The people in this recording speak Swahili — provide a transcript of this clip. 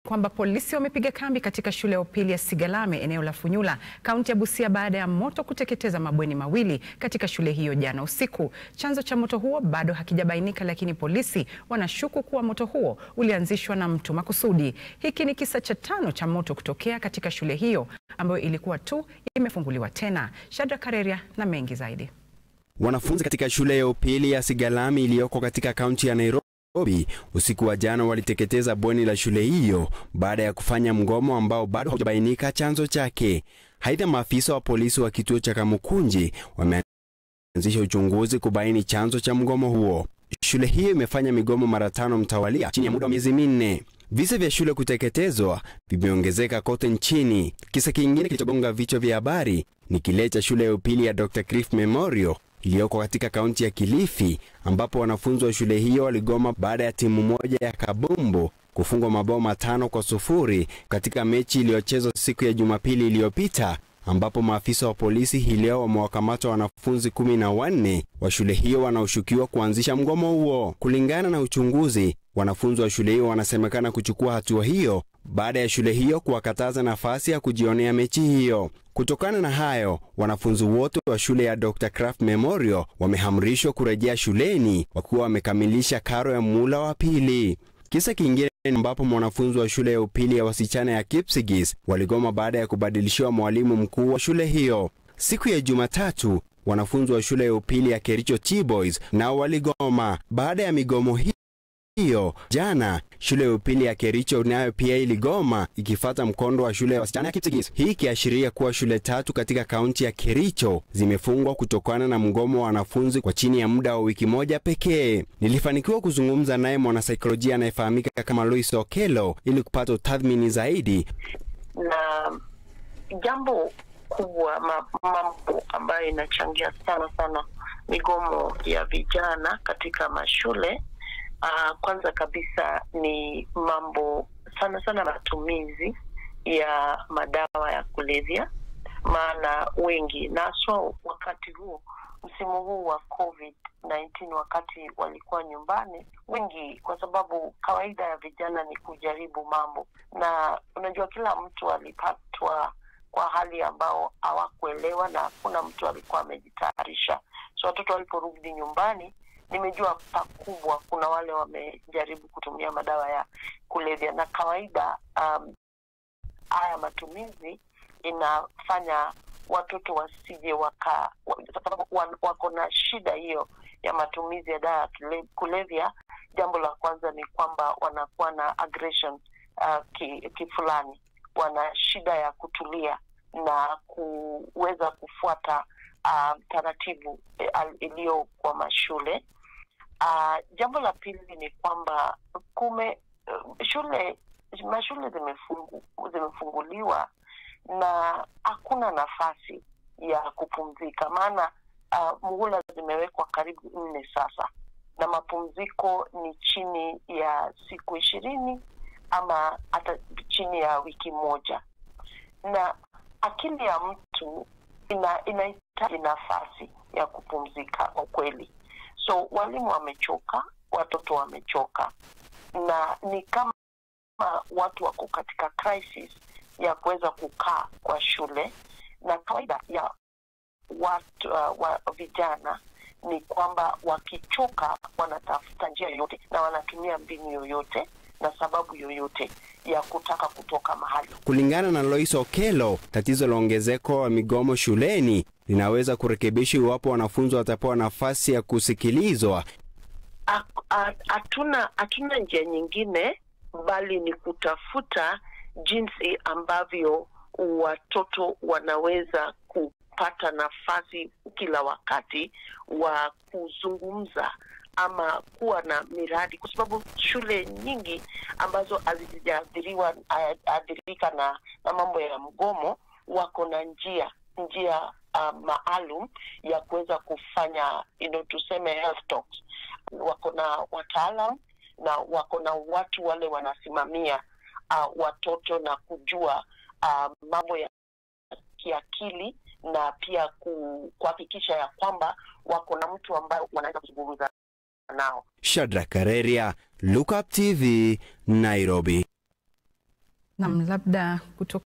kwamba polisi wamepiga kambi katika shule ya upili ya Sigalame eneo la Funyula kaunti ya Busia baada ya moto kuteketeza mabweni mawili katika shule hiyo jana usiku. Chanzo cha moto huo bado hakijabainika, lakini polisi wanashuku kuwa moto huo ulianzishwa na mtu makusudi. Hiki ni kisa cha tano cha moto kutokea katika shule hiyo ambayo ilikuwa tu imefunguliwa tena. Shadrack Kareria na mengi zaidi. Wanafunzi katika shule ya upili ya Sigalame iliyoko katika kaunti ya Nairobi usiku wa jana waliteketeza bweni la shule hiyo baada ya kufanya mgomo ambao bado haujabainika chanzo chake. Aidha, maafisa wa polisi wa kituo cha Kamukunji wameanzisha uchunguzi kubaini chanzo cha mgomo huo. Shule hiyo imefanya migomo mara tano mtawalia chini ya muda wa miezi minne. Visa vya shule kuteketezwa vimeongezeka kote nchini. Kisa kingine kilichogonga vichwa vya habari ni kile cha shule ya upili ya Dr. Cliff Memorial iliyoko katika kaunti ya Kilifi ambapo wanafunzi wa shule hiyo waligoma baada ya timu moja ya kabumbu kufungwa mabao matano kwa sufuri katika mechi iliyochezwa siku ya Jumapili iliyopita ambapo maafisa wa polisi hii leo wamewakamata wanafunzi kumi na wanne wa shule hiyo wanaoshukiwa kuanzisha mgomo huo. Kulingana na uchunguzi, wanafunzi wa shule hiyo wanasemekana kuchukua hatua hiyo baada ya shule hiyo kuwakataza nafasi ya kujionea mechi hiyo. Kutokana na hayo, wanafunzi wote wa shule ya Dr. Kraft Memorial wamehamrishwa kurejea shuleni wakiwa wamekamilisha karo ya muhula wa pili. Kisa kingine ambapo mwanafunzi wa shule ya upili ya wasichana ya Kipsigis waligoma baada ya kubadilishiwa mwalimu mkuu wa shule hiyo. Siku ya Jumatatu, wanafunzi wa shule ya upili ya Kericho T-Boys nao waligoma. Baada ya migomo hii hiyo jana, shule ya upili ya Kericho nayo pia iligoma ikifata mkondo wa shule ya wasichana ya Kipsigis, hii ikiashiria kuwa shule tatu katika kaunti ya Kericho zimefungwa kutokana na mgomo wa wanafunzi kwa chini ya muda wa wiki moja pekee. Nilifanikiwa kuzungumza naye mwanasaikolojia anayefahamika kama Lois Okelo ili kupata utathmini zaidi. Na jambo kubwa, mambo ambayo inachangia sana sana migomo ya vijana katika mashule Uh, kwanza kabisa ni mambo sana sana matumizi ya madawa ya kulevya, maana wengi na haswa wakati huu msimu huu wa COVID-19, wakati walikuwa nyumbani wengi, kwa sababu kawaida ya vijana ni kujaribu mambo, na unajua kila mtu alipatwa kwa hali ambao hawakuelewa na hakuna mtu alikuwa amejitayarisha, so watoto waliporudi nyumbani nimejua pakubwa kuna wale wamejaribu kutumia madawa ya kulevya, na kawaida um, haya matumizi inafanya watoto wasije waka, kwa sababu wako na shida hiyo ya matumizi ya dawa ya kulevya. Jambo la kwanza ni kwamba wanakuwa na aggression uh, kifulani ki wana shida ya kutulia na kuweza kufuata uh, taratibu iliyo kwa mashule. Uh, jambo la pili ni kwamba kume uh, shule mashule zimefungu, zimefunguliwa na hakuna nafasi ya kupumzika, maana uh, muhula zimewekwa karibu nne sasa, na mapumziko ni chini ya siku ishirini ama hata chini ya wiki moja, na akili ya mtu ina inahitaji nafasi ya kupumzika kwa kweli. So walimu wamechoka, watoto wamechoka, na ni kama watu wako katika crisis ya kuweza kukaa kwa shule, na kawaida ya watu uh, wa vijana ni kwamba wakichoka wanatafuta njia yoyote na wanatumia mbinu yoyote na sababu yoyote ya kutaka kutoka mahali. Kulingana na Lois Okelo, tatizo la ongezeko wa migomo shuleni linaweza kurekebishwa iwapo wanafunzi watapewa nafasi ya kusikilizwa. Hatuna hatuna njia nyingine bali ni kutafuta jinsi ambavyo watoto wanaweza kupata nafasi kila wakati wa kuzungumza ama kuwa na miradi, kwa sababu shule nyingi ambazo hazijaathiriwa athirika na, na mambo ya mgomo wako na njia njia uh, maalum ya kuweza kufanya you know, tuseme health talks. Wako na wataalam na wako na watu wale wanasimamia uh, watoto na kujua uh, mambo ya kiakili na pia kuhakikisha ya kwamba wako na mtu ambaye wanaweza kuzungumza nao. Shadrack Kareria, Look Up TV, Nairobi. Naam, labda kutoka